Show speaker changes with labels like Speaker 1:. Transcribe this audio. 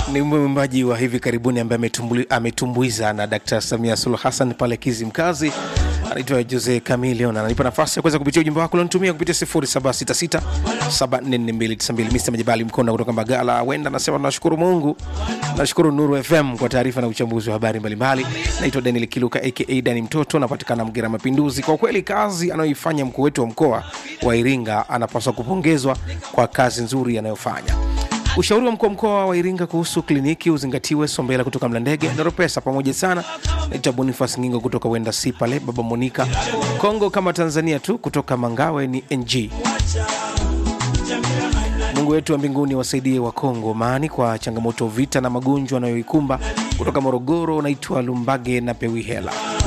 Speaker 1: ni mwimbaji wa hivi karibuni ambaye ametumbuli- ametumbuiza na Dkt. Samia Suluhu Hassan pale Kizimkazi, anaitwa Jose Camilion. Ananipa nafasi ya kuweza kupitia ujumbe wako ulionitumia kupitia 0766744292. Mr. Majibali Mkonda kutoka Mbagala wenda anasema tunashukuru Mungu, nashukuru Nuru FM kwa taarifa na uchambuzi wa habari mbalimbali. Naitwa Daniel Kiluka aka Dani Mtoto, napatikana Mgera Mapinduzi. Kwa kweli kazi anayoifanya mkuu wetu wa mkoa wa Iringa anapaswa kupongezwa kwa kazi nzuri anayofanya. Ushauri wa mkuu wa mkoa wa Iringa kuhusu kliniki uzingatiwe. Sombela kutoka Mlandege, Noropesa pamoja sana. Naitwa Bonifas Ngingo kutoka Wenda si pale, Baba Monika Kongo kama Tanzania tu, kutoka Mangawe ni NG. Mungu wetu wa mbinguni wasaidie wa Kongo maani kwa changamoto, vita na magonjwa anayoikumba. Kutoka Morogoro naitwa Lumbage na Pewihela.